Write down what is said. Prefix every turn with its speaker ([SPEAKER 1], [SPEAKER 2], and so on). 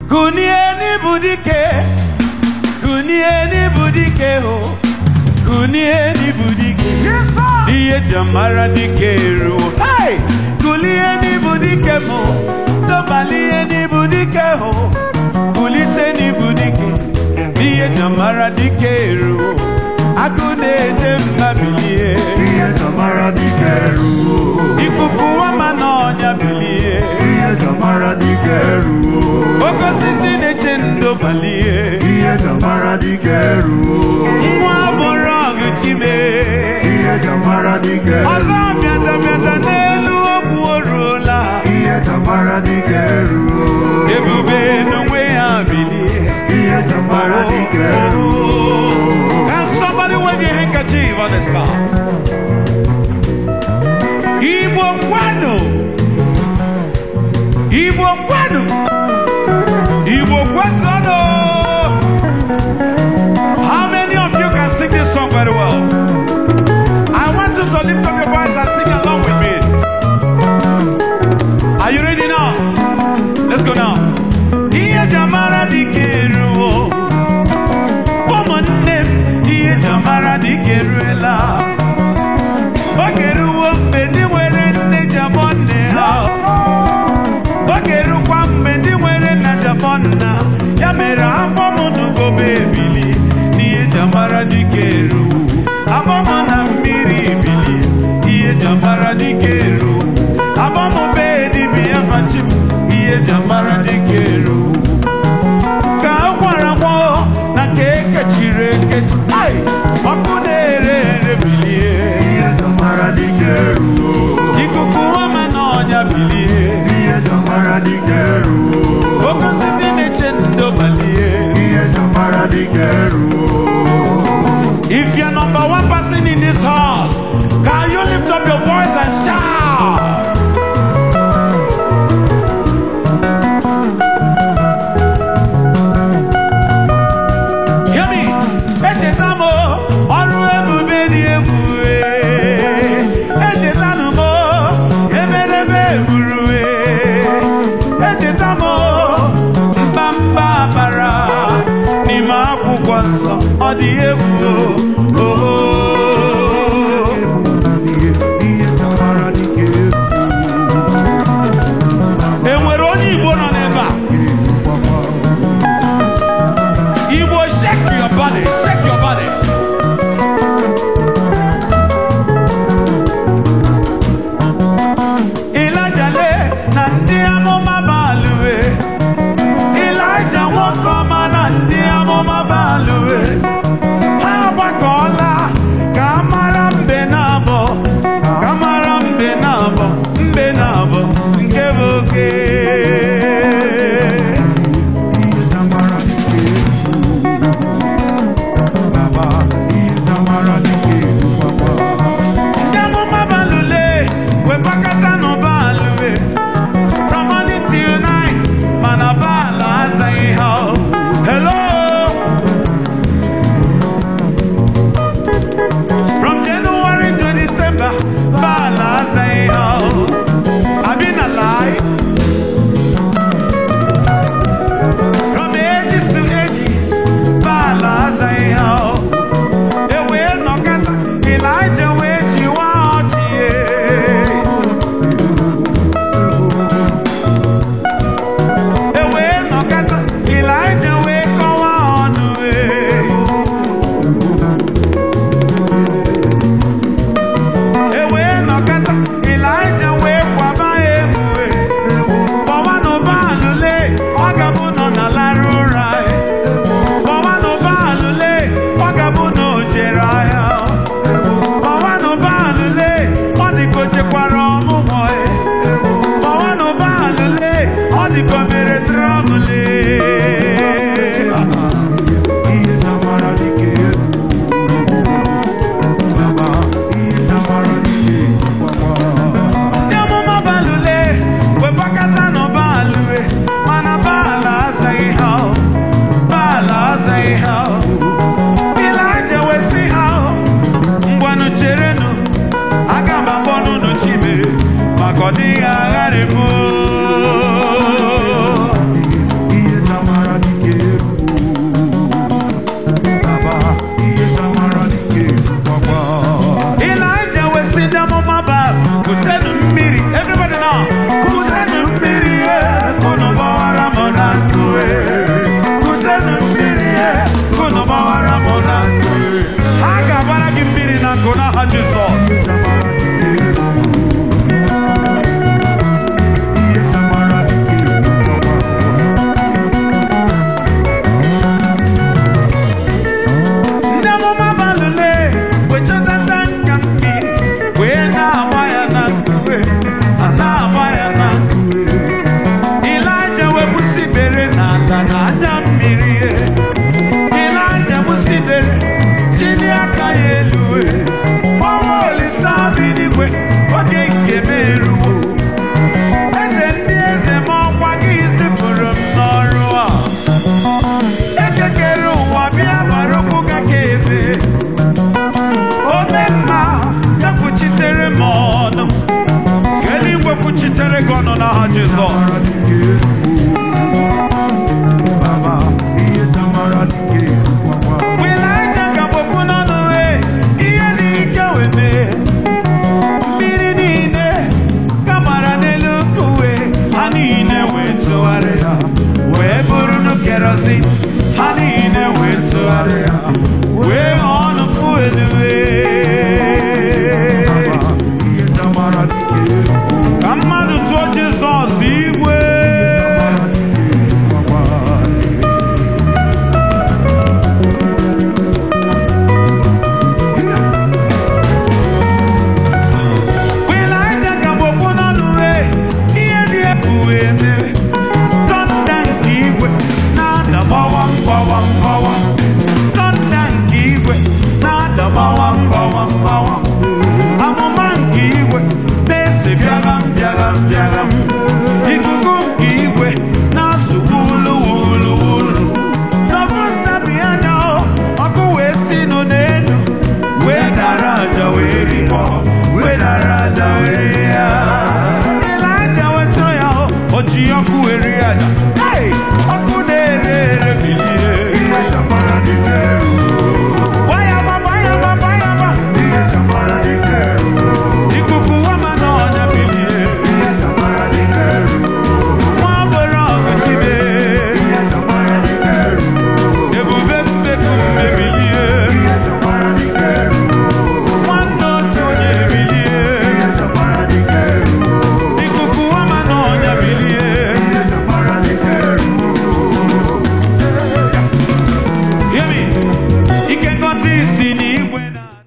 [SPEAKER 1] Kunie n'ibu dike, kunie n'ibu dike ho, kunie n'ibu dike. Ihe jamara dike ruo. Hey! Kulie n'ibu dike mo, dọbali ihe n'ibu dike ho, kulite n'ibu dike. Ihe jamara dike ruo. Agụ na-eje mma bilie.
[SPEAKER 2] ihe tamara dike ruo
[SPEAKER 1] Ikuku wama n'ọnya bilie.
[SPEAKER 2] ihe tamara dike ruo
[SPEAKER 1] Oke osisi na-eche ndo balie.
[SPEAKER 2] ihe tamara dike ruo
[SPEAKER 1] nwa bụrụ ọgụ chime
[SPEAKER 2] ihe tamara dike
[SPEAKER 1] ọzọ
[SPEAKER 2] ruo
[SPEAKER 1] bịata bịata n'elu okwu o ruola
[SPEAKER 2] ihe tamara dike ruo
[SPEAKER 1] ebube n'onwe ya bilie
[SPEAKER 2] ihe tamara dike ruo
[SPEAKER 1] Can somebody wave your handkerchief on this car? Igbo kwanu Igbo kwanu Igbo kwesano How many of you can sing this song very well? I want you to lift up your voice and sing along with me. Are you ready now? Let's go now. Ihe jamara dike ruo ụmụnne m ihe jamara dike eruela oge ruo mgbe ndị nwere nne ji abọ nne ha oge rukwa mgbe ndị nwere nna ji abọ nna ya mere agbọmụnugobe ebili n'ihe jamara dike ruo agbọmụ na mmiri ebili ihe jamara dike ruo agbọmụbe dibịa fachi m ihe jamara dike ruo ka a gwara gbọ na ka ekechiri ekechi ai ọkụ na-ere ere bilie
[SPEAKER 2] ihe tamara dike ruo
[SPEAKER 1] ikuku ọma na ọnya bilie
[SPEAKER 2] ihe tamara dike ruo
[SPEAKER 1] oke osisi na-eche ndo balie
[SPEAKER 2] ihe tamara dike ruo
[SPEAKER 1] if you're number one person in this house can you lift up your voice and shout Hear me. Echeta m ọrụ ebube dị egwu ee. Echetanụ m emereme egburu ee. Echeta m mbamba bara n'ime akwụkwọ nsọ ọ dị egwu o.
[SPEAKER 2] ihe ihe tamara dike
[SPEAKER 1] E nwere onye Igbo nọ n'ebe a Igbo shake your body, shake your body. Ịlajale na ndị amụma balụwe. Ịlaja nwoke ọma na ndị amụma balụwe. Ha gbakọ ngọzi ha niile wee tụgharịa wee ghọọ ọnụfụ elue
[SPEAKER 2] ihe tamara dike
[SPEAKER 1] ka mmadụ tụọ jizọs igwe Ịlaịja ka gbogbo n'ọnụ wee ihe dị egwu wee mere tọnda nke igwe na-ada gbawam gbawam gbawam tọnda nke igwe na-ada gbawam gbawam gbawam amụma nke igwe na-ese bịagham bịagham bịagham ikuku nke igwe na-asụ wulu wulu wulu n'ọbụ ntabi anya ọkụ wee si nụ n'elu wee dara aja wee rikpọ wee dara aja wee rie ya Ịlaịja wetụrụ ya o ji ọkụ wee rie aja Hey! ọkụ na-ere ere bilie
[SPEAKER 2] ihe tamara dike
[SPEAKER 1] gbanyagba gbanyagba gbanyagba
[SPEAKER 2] ihe tamara dike
[SPEAKER 1] ikuku wama na ọnya bilie
[SPEAKER 2] ihe tamara dike
[SPEAKER 1] nwa agboro ọgụchibe
[SPEAKER 2] ihe tamara dike
[SPEAKER 1] ebube mbeku mmebilie
[SPEAKER 2] ihe tamara dike
[SPEAKER 1] nwanne otu onye bilie
[SPEAKER 2] ihe tamara dike
[SPEAKER 1] ikuku wama na ọnya bilie
[SPEAKER 2] ihe tamara dike
[SPEAKER 1] Hear me. ike ngozi si n'igwe na